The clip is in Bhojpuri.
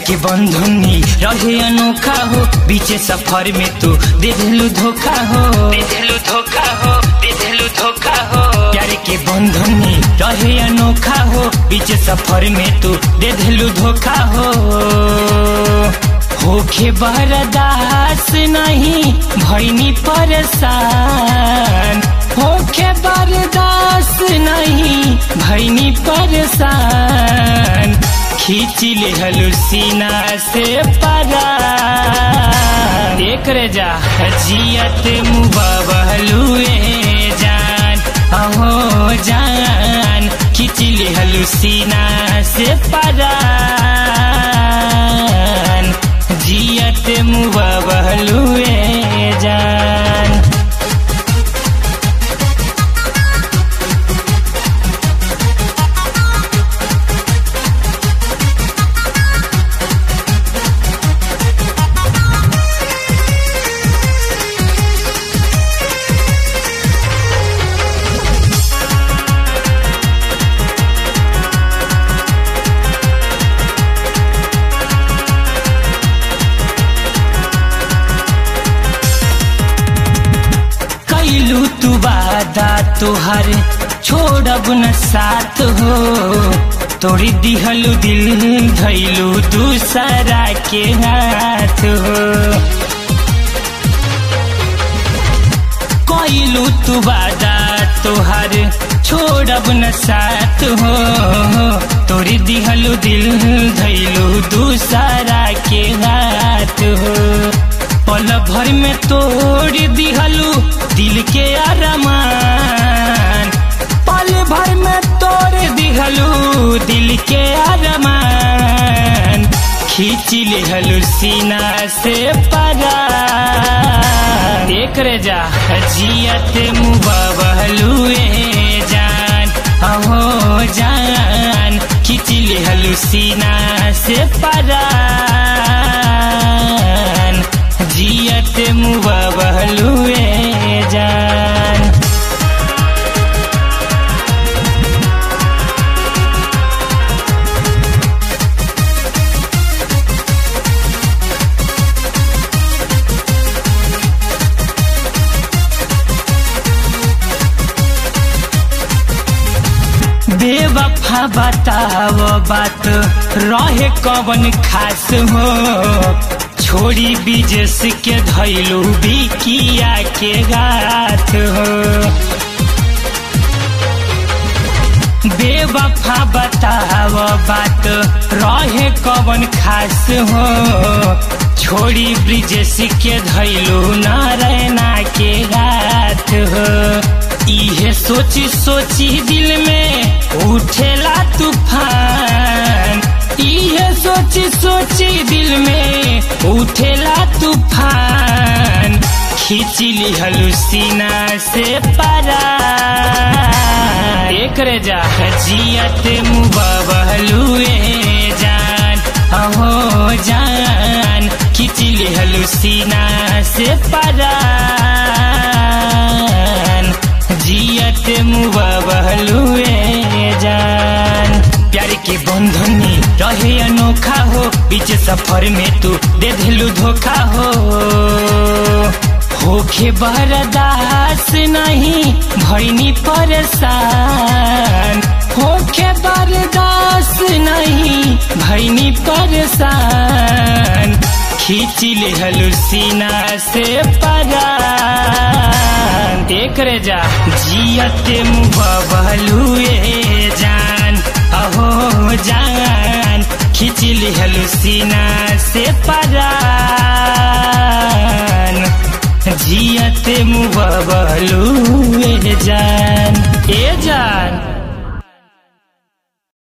के बंधुनी रहे अनोखा हो बीचे सफर में तू दे दिलू धोखा हो दे दिलू धोखा हो दे दिलू धोखा हो प्यार के बंधुनी रहे अनोखा हो बीचे सफर में तू दे दिलू धोखा हो होखे बरदास नहीं भैनी परेशान होखे बरदास नहीं भैनी परेशान खींच ले हलुसीना से परा देख रे जा जियत मुबाबलुए जान अहो जान खींच ले हलुसीना से परा जियत मुबाबलुए जान कैलू तू वादा तुहार छोड़ब न साथ हो तोड़ी दिहलू दिल धैलू दूसरा के हाथ हो कैलू तू वादा तुहार छोड़ब न साथ हो तोड़ी दिहलू दिल धैलू दूसरा के हाथ हो पल भर में तोड़ दिहलू दिल के अरमान पल भर में तोड़ दिहलू दिल के अरमान खींच लिहलू सीना से परा देख रे जा जियत मुबाबलुए जान अहो जान खींच लिहलू सीना से परा जियत मुबाबलुए जान बेवफा बताव बात रहे कवन खास हो छोड़ी बिजस के धैलू बिकिया के गाथ हो बेवफा बताव बात रहे कवन खास हो छोड़ी ब्रिजेश के धैलू नारायणा के गाथ हो इहे सोची सोची दिल में उठेला तूफान इहे सोची सोची दिल में उठेला तूफान खींच लिहलू सीना से परा एक रे जा जियत मुबाबलुए जान अहो जान खींच लिहलू सीना से परा जियत मुबाबलुए जान प्यार के बंधनी रहे अनोखा हो बीच सफर में तू दे दिलू धोखा हो होखे बरदास नहीं भैनी परेशान होखे बरदास नहीं भैनी परेशान खींच ले हलुसीना से परा देख रे जा जियत मुबाबलुए जान अहो जान खींच ले हलुसीना से परा जियत मुबाबलुए जान ए जान